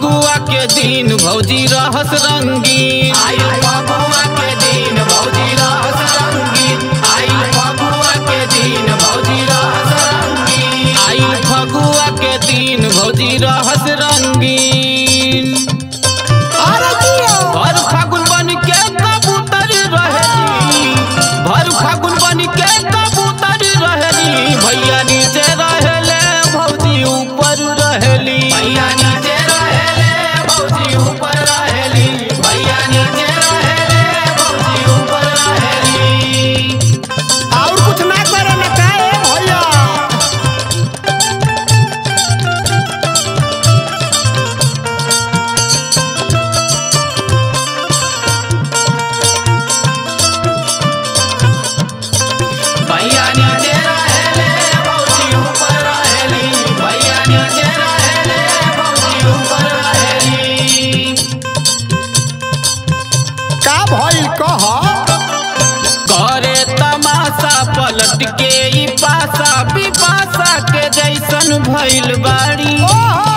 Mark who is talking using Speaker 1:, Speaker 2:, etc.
Speaker 1: फगुआ के दिन भौजी रहस रंगीन
Speaker 2: आइल फगुआ के दिन भौजी रहस रंगीन आइल फगुआ के दिन भौजी रहस रंगीन
Speaker 1: आइल फगुआ के दिन भौजी रहस रंगीन
Speaker 3: अरे जियो
Speaker 1: भर फागुन बन के कबूतर रहेली भर फागुन बन के कबूतर रहेली भैया नीचे रहेले भौजी ऊपर रहेली
Speaker 2: भैया नीचे रहेले भौजी ऊपर रहेली भैया नीचे रहेले भौजी ऊपर रहेली
Speaker 3: और कुछ ना करे ना काहे भैया
Speaker 2: भैया नीचे रहेले भौजी ऊपर रहेली भैया नीचे रहेले भौजी ऊपर रहेली
Speaker 3: का भइल कह
Speaker 1: करे तमाशा पलट के ई पासा पिपासा के जैसन भइल बाड़ी
Speaker 3: ओहो